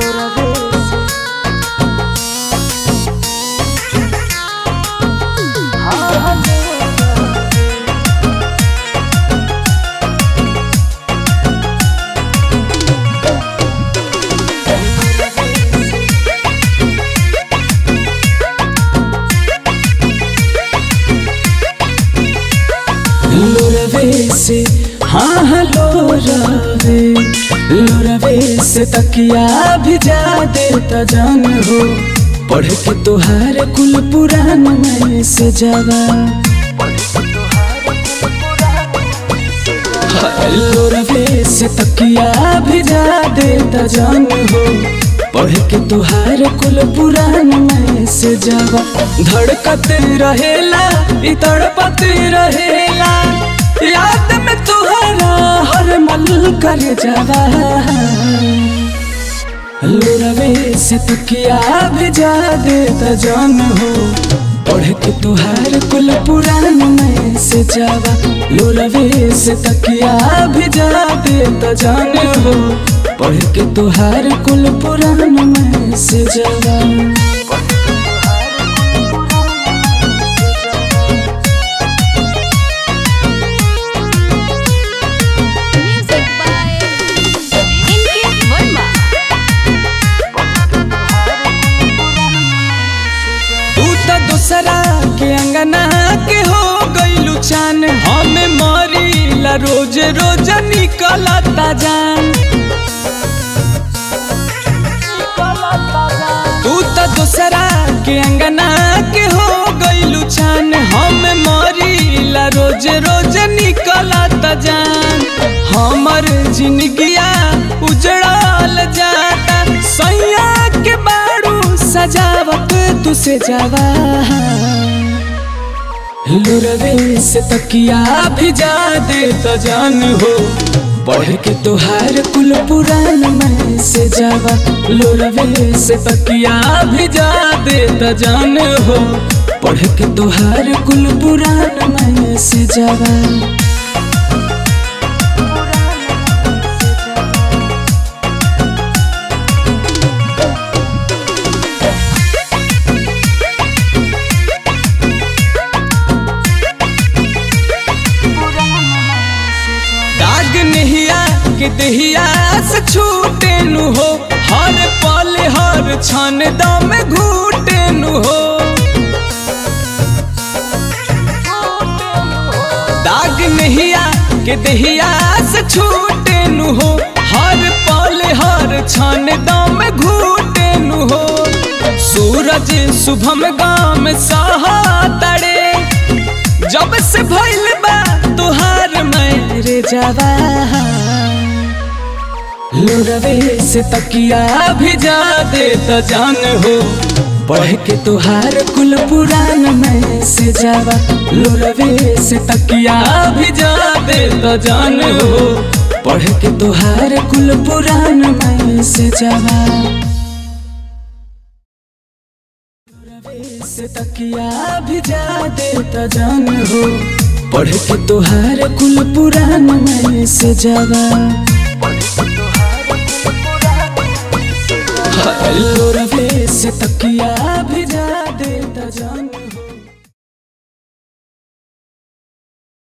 लोरवे से हाँ हाँ लोरवे लोरवे से तकिया भिजा देता जान हो पढ़ के तोहार कुल पुराण में से जावा लोरवे से तकिया भिजा देता जान हो पढ़ के तोहार कुल पुराण में से जावा धड़कत रहेला इ तड़पत रहेला याद में तुहरा हर मल कर जावा लोरवे से तकिया भिजा देता जान हो पढ़ के तुहार कुल पुराण में से जावा लोरवे से तकिया भिजा देता जान हो पढ़ के तुहार कुल पुराण में से जावा Music by Inkit Verma. तू तो दूसरा के अंगना के हो गईलू चान हमें मरीला रोज रोज निकलता जान तू तो दूसरा के अंगना के हो गईलू चान हमें मरीला रोज रोज निकलता जान हमर जिंदगिया उजड़ल जाता सैया के बारू सजावत तुसे जावा लोरवे से तकिया भिजा दे तो जान हो पढ़ के तोहार कुल पुराण में से जावा लोरवे से तकिया भिजा दे तो जान हो पढ़ के तोहार कुल पुराण में से जावा दाग नहिया के दहिया से छूटे नु हो हर पल हर क्षण दम घूटे नु हो दाग नहिया के दहिया से छूटे नु हो हर पल हर क्षण दम घूटे नु हो सूरज शुभम गाम सहा तड़े जब से भइल बा तुहार मेरे जावा लोरवे से तकिया भिजा दे तो जान हो पढ़ के तुहार कुल पुराण में से जावा लोरवे से तकिया भिजा दे तो जान हो पढ़ के तुहार कुल पुराण में से जावा से तकिया भिजा देता जान हो पढ़ के तोहार कुल पुराण में से जावा लोरवे से तकिया